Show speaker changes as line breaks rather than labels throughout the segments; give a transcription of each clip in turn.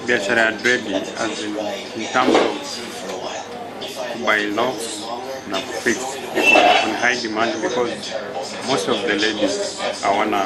biashara ya dread as in, in terms of buy locks na fix iko on high demand because most of the ladies hawana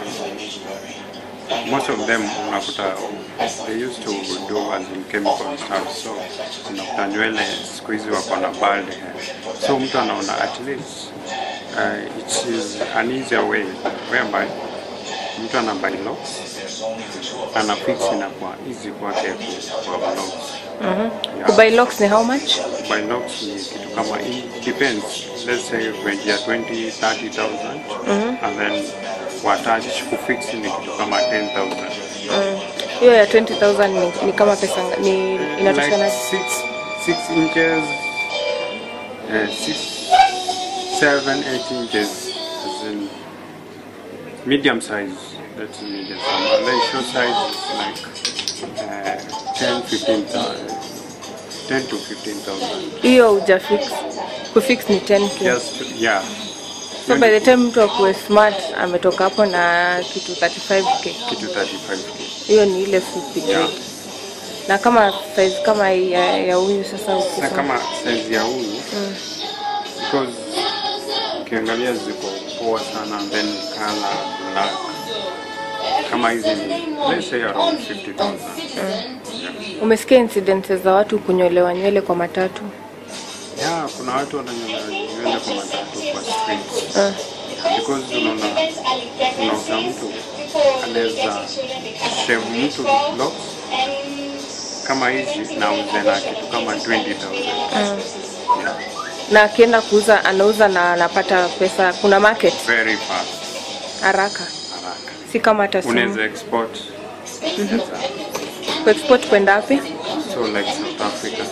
most of them unakuta they used to do as in chemical stuff so unakuta nywele siku hizi wako na bald hair so mtu anaona at least uh, it is an easier way whereby mtu ana buy locks ana fix inakuwa easy kwake ku- kwa locks yeah.
Kubuy locks ni how much?
By locks ni kitu kama it depends let's say range ya 20 30000 and then watach kufix ni kitu kama 10000
Mm. Hiyo ya 20000 ni, ni kama pesa nga- ni inatoshana
like 6 6 inches uh, 6 7 8 inches as in medium size that's medium size and then short size is like uh, 10 15000 10 to 15000
hiyo uja fix. Kufix ni 10k.
just yeah
So by the time mtu akuwe smart ametoka hapo na kitu 35k.
kitu 35k
Hiyo ni ile fupi
Yeah.
grade. Na kama size kama hii ya, ya huyu sasa
na
ukisema
kama size ya huyu because ukiangalia ziko poa sana and then color black kama hizi ni let's say around 50000 yeah.
umesikia incidences za watu kunyolewa nywele kwa matatu.
yeah kuna watu wananyolewa nywele kwa matatu kwa streets
Uh.
because unaona unaona mtu anaweza shave mtu locks kama hizi na uze na kitu kama 20000 yeah.
Na akienda kuuza anauza na anapata pesa, kuna market
very fast
haraka,
haraka
si kama hata simu.
unaweza export Unaweza-
Kuexport kwenda wapi?
so like South Africa